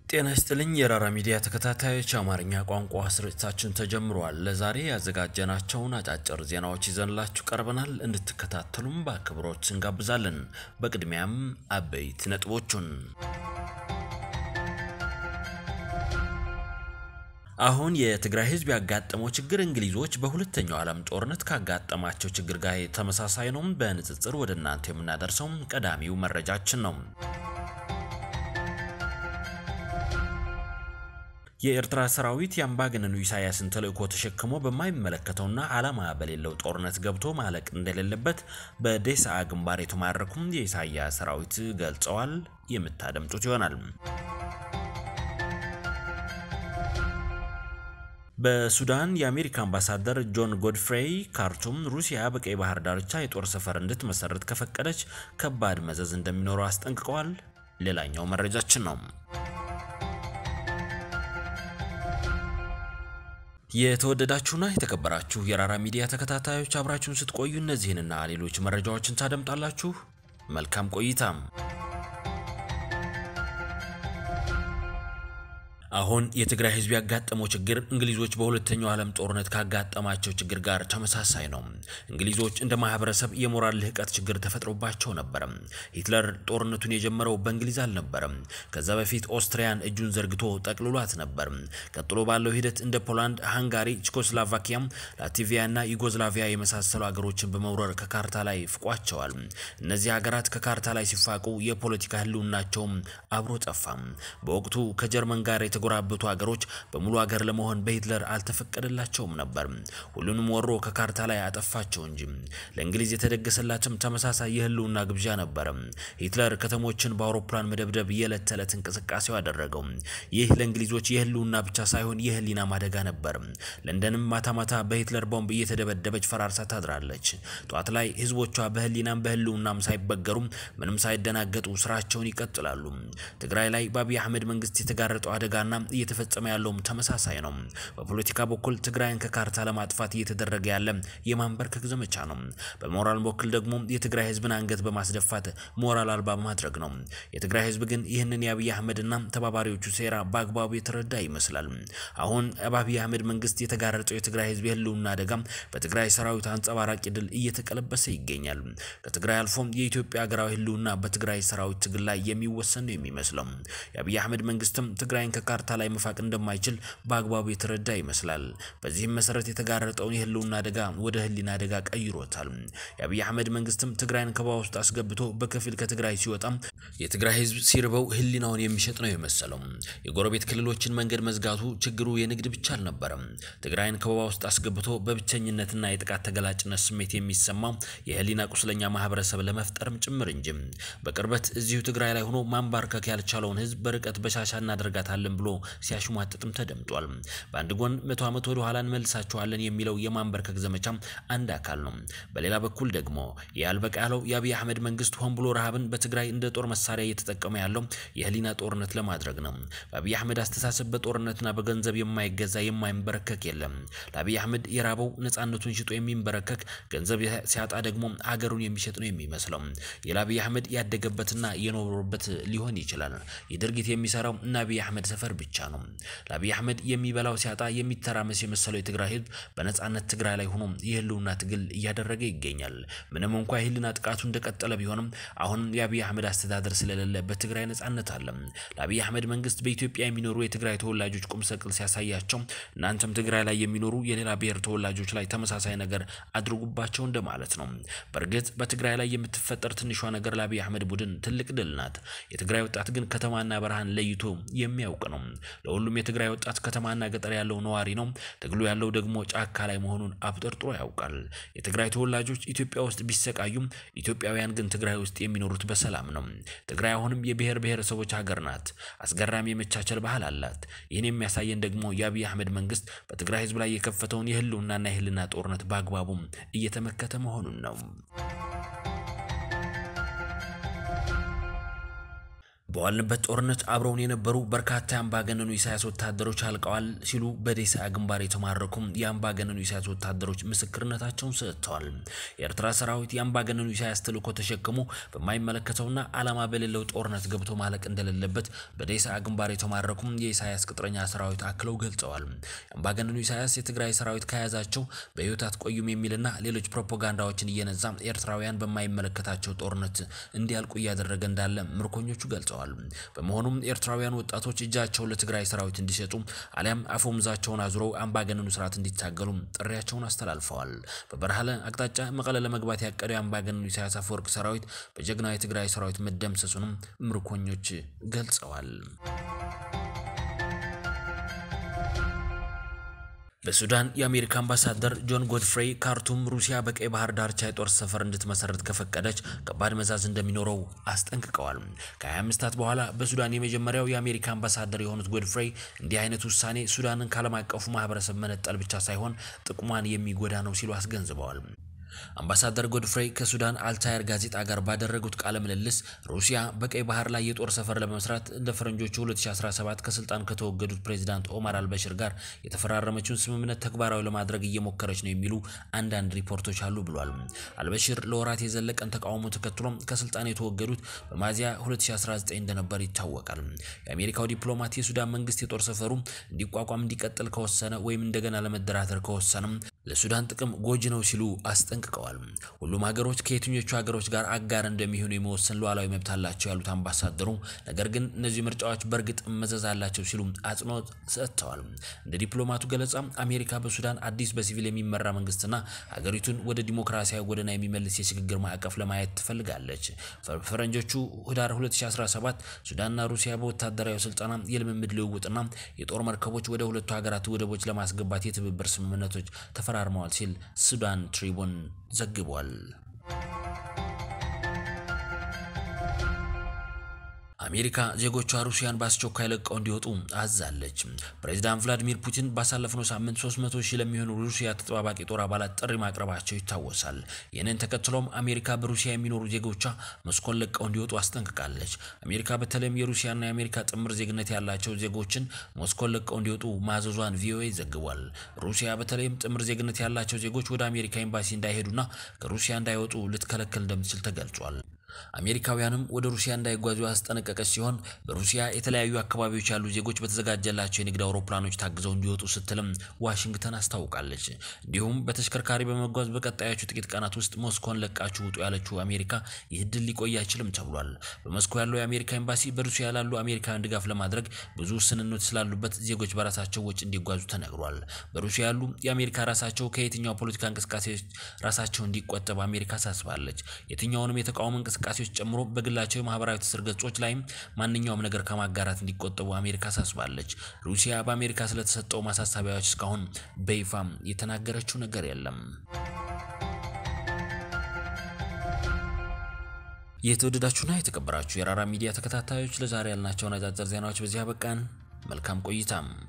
ጤና ይስጥልኝ የራራ ሚዲያ ተከታታዮች፣ የአማርኛ ቋንቋ ስርጭታችን ተጀምሯል። ለዛሬ ያዘጋጀናቸውን አጫጭር ዜናዎች ይዘንላችሁ ቀርበናል። እንድትከታተሉም በአክብሮት እንጋብዛለን። በቅድሚያም አበይት ነጥቦቹን አሁን የትግራይ ሕዝብ ያጋጠመው ችግር እንግሊዞች በሁለተኛው ዓለም ጦርነት ካጋጠማቸው ችግር ጋር ተመሳሳይ ነው። በንጽጽር ወደ እናንተ የምናደርሰው ቀዳሚው መረጃችን ነው። የኤርትራ ሰራዊት የአምባገነኑ ኢሳያስን ተልእኮ ተሸክሞ በማይመለከተውና ዓላማ በሌለው ጦርነት ገብቶ ማለቅ እንደሌለበት በዴስዓ ግንባር የተማረኩም የኢሳያስ ሰራዊት ገልጸዋል። የምታደምጡት ይሆናል። በሱዳን የአሜሪካ አምባሳደር ጆን ጎድፍሬይ ካርቱም ሩሲያ በቀይ ባህር ዳርቻ የጦር ሰፈር እንድትመሰርት ከፈቀደች ከባድ መዘዝ እንደሚኖረው አስጠንቅቀዋል። ሌላኛው መረጃችን ነው። የተወደዳችሁና የተከበራችሁ የራራ ሚዲያ ተከታታዮች አብራችሁን ስትቆዩ እነዚህንና ሌሎች መረጃዎችን ታደምጣላችሁ። መልካም ቆይታም። አሁን የትግራይ ሕዝብ ያጋጠመው ችግር እንግሊዞች በሁለተኛው ዓለም ጦርነት ካጋጠማቸው ችግር ጋር ተመሳሳይ ነው። እንግሊዞች እንደ ማህበረሰብ የሞራል ልህቀት ችግር ተፈጥሮባቸው ነበር። ሂትለር ጦርነቱን የጀመረው በእንግሊዝ አልነበረም። ከዛ በፊት ኦስትሪያን እጁን ዘርግቶ ጠቅልሏት ነበር። ቀጥሎ ባለው ሂደት እንደ ፖላንድ፣ ሃንጋሪ፣ ቼኮስሎቫኪያ፣ ላትቪያ እና ዩጎዝላቪያ የመሳሰሉ ሀገሮችን በመውረር ከካርታ ላይ ፍቋቸዋል። እነዚህ ሀገራት ከካርታ ላይ ሲፋቁ የፖለቲካ ህልውናቸውም አብሮ ጠፋ። በወቅቱ ከጀርመን ጋር የተጎራበቱ ሀገሮች በሙሉ ሀገር ለመሆን በሂትለር አልተፈቀደላቸውም ነበር። ሁሉንም ወሮ ከካርታ ላይ አጠፋቸው እንጂ። ለእንግሊዝ የተደገሰላትም ተመሳሳይ የህልውና ግብዣ ነበር። ሂትለር ከተሞችን በአውሮፕላን መደብደብ የዕለት ተዕለት እንቅስቃሴው አደረገው። ይህ ለእንግሊዞች የህልውና ብቻ ሳይሆን የህሊና ማደጋ ነበር። ለንደንም ማታ ማታ በሂትለር ቦምብ እየተደበደበች ፈራርሳ ታድራለች። ጠዋት ላይ ህዝቦቿ በህሊናም በህልውናም ሳይበገሩ ምንም ሳይደናገጡ ስራቸውን ይቀጥላሉ። ትግራይ ላይ በአብይ አህመድ መንግስት የተጋረጠው አደጋ ና እየተፈጸመ ያለውም ተመሳሳይ ነው። በፖለቲካ በኩል ትግራይን ከካርታ ለማጥፋት እየተደረገ ያለ የማንበርከክ ዘመቻ ነው። በሞራል በኩል ደግሞ የትግራይ ህዝብን አንገት በማስደፋት ሞራል አልባ ማድረግ ነው። የትግራይ ህዝብ ግን ይህንን የአብይ አህመድና ተባባሪዎቹ ሴራ በአግባቡ የተረዳ ይመስላል። አሁን በአብይ አህመድ መንግስት የተጋረጠው የትግራይ ህዝብ የህልውና አደጋ በትግራይ ሰራዊት አንጸባራቂ ድል እየተቀለበሰ ይገኛል። ከትግራይ አልፎ የኢትዮጵያ ሀገራዊ ህልውና በትግራይ ሰራዊት ትግል ላይ የሚወሰን ነው የሚመስለው። የአብይ አህመድ መንግስትም ትግራይን ካርታ ላይ መፋቅ እንደማይችል በአግባቡ የተረዳ ይመስላል። በዚህም መሰረት የተጋረጠውን የህልውና አደጋ ወደ ህሊና አደጋ ቀይሮታል። የአብይ አህመድ መንግስትም ትግራይን ከበባ ውስጥ አስገብቶ በከፊል ከትግራይ ሲወጣ የትግራይ ህዝብ ሲርበው ህሊናውን የሚሸጥ ነው የመሰለው። የጎረቤት ክልሎችን መንገድ መዝጋቱ ችግሩ የንግድ ብቻ አልነበረም። ትግራይን ከበባ ውስጥ አስገብቶ በብቸኝነትና የጥቃት ተገላጭነት ስሜት የሚሰማው የህሊና ቁስለኛ ማህበረሰብ ለመፍጠርም ጭምር እንጂ በቅርበት እዚሁ ትግራይ ላይ ሆኖ ማንባርከክ ያልቻለውን ህዝብ በርቀት በሻሻ እናደርጋታለን ብሎ ሲያሽሟጥጥም ተደምጧል። በአንድ ጎን መቶ ዓመት ወደ ኋላ እንመልሳቸዋለን የሚለው የማንበርከክ ዘመቻ አንድ አካል ነው። በሌላ በኩል ደግሞ ያልበቃ ያለው የአብይ አህመድ መንግስት ሆን ብሎ ረሃብን በትግራይ እንደ ጦር መሳሪያ እየተጠቀመ ያለው የህሊና ጦርነት ለማድረግ ነው። በአብይ አህመድ አስተሳሰብ በጦርነትና በገንዘብ የማይገዛ የማይንበረከክ የለም። ለአብይ አህመድ የራበው ነፃነቱን ሽጦ የሚንበረከክ ገንዘብ ሲያጣ ደግሞ ሀገሩን የሚሸጥ ነው የሚመስለው። የአብይ አህመድ ያደገበትና የኖረበት ሊሆን ይችላል። ይህ ድርጊት የሚሰራው እና አብይ አህመድ ሰፈር ብቻ ነው። ለአብይ አህመድ የሚበላው ሲያጣ የሚተራመስ የመሰለው የትግራይ ህዝብ በነጻነት ትግራይ ላይ ሆኖ የህልውና ትግል እያደረገ ይገኛል። ምንም እንኳ የህልና ጥቃቱ እንደቀጠለ ቢሆንም አሁን የአብይ አህመድ አስተዳደር ስለሌለ በትግራይ ነጻነት አለ። ለአብይ አህመድ መንግስት በኢትዮጵያ የሚኖሩ የትግራይ ተወላጆች ቁም ሰቅል ሲያሳያቸው እናንተም ትግራይ ላይ የሚኖሩ የሌላ ብሔር ተወላጆች ላይ ተመሳሳይ ነገር አድርጉባቸው እንደማለት ነው። በእርግጥ በትግራይ ላይ የምትፈጠር ትንሿ ነገር ለአብይ አህመድ ቡድን ትልቅ ድል ናት። የትግራይ ወጣት ግን ከተማና በረሃን ለይቶ የሚያውቅ ነው። ለሁሉም የትግራይ ወጣት ከተማና ገጠር ያለው ነዋሪ ነው። ትግሉ ያለው ደግሞ ጫካ ላይ መሆኑን አብጠርጥሮ ያውቃል። የትግራይ ተወላጆች ኢትዮጵያ ውስጥ ቢሰቃዩም ኢትዮጵያውያን ግን ትግራይ ውስጥ የሚኖሩት በሰላም ነው። ትግራይ አሁንም የብሔር ብሔረሰቦች ሀገር ናት። አስገራሚ የመቻቸል ባህል አላት። ይህን የሚያሳየን ደግሞ የአብይ አህመድ መንግስት በትግራይ ህዝብ ላይ የከፈተውን የህልውናና የህልና ጦርነት በአግባቡም እየተመከተ መሆኑን ነው። በዋልንበት ጦርነት አብረውን የነበሩ በርካታ የአምባገነኑ ኢሳያስ ወታደሮች አልቀዋል ሲሉ በዴሳ ግንባር የተማረኩም የአምባገነኑ ኢሳያስ ወታደሮች ምስክርነታቸውን ሰጥተዋል። የኤርትራ ሰራዊት የአምባገነኑ ኢሳያስ ተልዕኮ ተሸክሞ በማይመለከተውና ዓላማ በሌለው ጦርነት ገብቶ ማለቅ እንደሌለበት በዴሳ ግንባር የተማረኩም የኢሳያስ ቅጥረኛ ሰራዊት አክለው ገልጸዋል። የአምባገነኑ ኢሳያስ የትግራይ ሰራዊት ከያዛቸው በሕይወት አትቆዩም የሚልና ሌሎች ፕሮፓጋንዳዎችን እየነዛ ኤርትራውያን በማይመለከታቸው ጦርነት እንዲያልቁ እያደረገ እንዳለ ምርኮኞቹ ገልጸዋል። በመሆኑም ኤርትራውያን ወጣቶች እጃቸውን ለትግራይ ሰራዊት እንዲሰጡ አሊያም አፈሙዛቸውን አዙረው አምባገነኑ ስርዓት እንዲታገሉ ጥሪያቸውን አስተላልፈዋል። በበረሃለ አቅጣጫ መቀለ ለመግባት ያቀደው የአምባገነኑ ኢሳያስ አፈወርቅ ሰራዊት በጀግናው የትግራይ ሰራዊት መደምሰሱንም ምርኮኞች ገልጸዋል። በሱዳን የአሜሪካ አምባሳደር ጆን ጎድፍሬይ ካርቱም ሩሲያ በቀይ ባህር ዳርቻ የጦር ሰፈር እንድትመሰረት ከፈቀደች ከባድ መዛዝ እንደሚኖረው አስጠንቅቀዋል። ከ20 ዓመታት በኋላ በሱዳን የመጀመሪያው የአሜሪካ አምባሳደር የሆኑት ጎድፍሬይ እንዲህ አይነት ውሳኔ ሱዳንን ከዓለም አቀፉ ማህበረሰብ መነጠል ብቻ ሳይሆን ጥቅሟን የሚጎዳ ነው ሲሉ አስገንዝበዋል። አምባሳደር ጎድፍሬይ ከሱዳን አልታየር ጋዜጣ ጋር ባደረጉት ቃለ ምልልስ ሩሲያ በቀይ ባህር ላይ የጦር ሰፈር ለመስራት እንደ ፈረንጆቹ 2017 ከስልጣን ከተወገዱት ፕሬዚዳንት ኦማር አልበሽር ጋር የተፈራረመችውን ስምምነት ተግባራዊ ለማድረግ እየሞከረች ነው የሚሉ አንዳንድ ሪፖርቶች አሉ ብሏል። አልበሽር ለወራት የዘለቀን ተቃውሞ ተከትሎም ከስልጣን የተወገዱት በሚያዝያ 2019 እንደነበር ይታወቃል። የአሜሪካው ዲፕሎማት የሱዳን መንግስት የጦር ሰፈሩ እንዲቋቋም እንዲቀጥል ከወሰነ ወይም እንደገና ለመደራደር ከወሰነም ለሱዳን ጥቅም ጎጂ ነው ሲሉ አስጠንቅቀዋል። ሁሉም ሀገሮች ከየትኞቹ ሀገሮች ጋር አጋር እንደሚሆኑ የመወሰን ሉዓላዊ መብት አላቸው ያሉት አምባሳደሩ፣ ነገር ግን እነዚህ ምርጫዎች በእርግጥ መዘዝ አላቸው ሲሉ አጽንኦት ሰጥተዋል። እንደ ዲፕሎማቱ ገለጻ አሜሪካ በሱዳን አዲስ በሲቪል የሚመራ መንግስትና ሀገሪቱን ወደ ዲሞክራሲያዊ ጎዳና የሚመልስ የሽግግር ማዕቀፍ ለማየት ትፈልጋለች። ፈረንጆቹ ህዳር 2017 ሱዳንና ሩሲያ በወታደራዊ ስልጠና የልምምድ ልውውጥና የጦር መርከቦች ወደ ሁለቱ ሀገራት ወደቦች ለማስገባት የትብብር ስምምነቶች ተፈራርመዋል ሲል ሱዳን ትሪቡን ዘግቧል። አሜሪካ ዜጎቿ ሩሲያን በአስቸኳይ ለቀው እንዲወጡ አዛለች። ፕሬዚዳንት ቭላዲሚር ፑቲን ባሳለፍነው ሳምንት 300 ሺህ ለሚሆኑ ሩሲያ ተጠባባቂ ጦር አባላት ጥሪ ማቅረባቸው ይታወሳል። ይህንን ተከትሎም አሜሪካ በሩሲያ የሚኖሩ ዜጎቿ ሞስኮን ለቀው እንዲወጡ አስጠንቅቃለች። አሜሪካ በተለይም የሩሲያና የአሜሪካ ጥምር ዜግነት ያላቸው ዜጎችን ሞስኮን ለቀው እንዲወጡ ማዘዟን ቪኦኤ ዘግቧል። ሩሲያ በተለይም ጥምር ዜግነት ያላቸው ዜጎች ወደ አሜሪካ ኤምባሲ እንዳይሄዱና ከሩሲያ እንዳይወጡ ልትከለክል እንደምትችል ተገልጿል። አሜሪካውያንም ወደ ሩሲያ እንዳይጓዙ ያስጠነቀቀች ሲሆን በሩሲያ የተለያዩ አካባቢዎች ያሉ ዜጎች በተዘጋጀላቸው የንግድ አውሮፕላኖች ታግዘው እንዲወጡ ስትልም ዋሽንግተን አስታውቃለች። እንዲሁም በተሽከርካሪ በመጓዝ በቀጣዮቹ ጥቂት ቀናት ውስጥ ሞስኮን ለቃችሁ ውጡ ያለችው አሜሪካ ይህ ድል ሊቆይ አይችልም ተብሏል። በሞስኮ ያለው የአሜሪካ ኤምባሲ በሩሲያ ላሉ አሜሪካውያን ድጋፍ ለማድረግ ብዙ ውስንነት ስላሉበት ዜጎች በራሳቸው ወጪ እንዲጓዙ ተነግሯል። በሩሲያ ያሉ የአሜሪካ ራሳቸው ከየትኛው ፖለቲካ እንቅስቃሴዎች ራሳቸው እንዲቆጠብ አሜሪካ አሳስባለች። የትኛውንም የተቃውሞ እንቅስቃሴዎች ጨምሮ በግላቸው የማህበራዊ ትስስር ገጾች ላይም ማንኛውም ነገር ከማጋራት እንዲቆጠቡ አሜሪካ አሳስባለች። ሩሲያ በአሜሪካ ስለተሰጠው ማሳሰቢያዎች እስካሁን በይፋም የተናገረችው ነገር የለም። የተወደዳችሁና የተከበራችሁ የራራ ሚዲያ ተከታታዮች ለዛሬ ያልናቸውን አጫጭር ዜናዎች በዚህ አበቃን። መልካም ቆይታም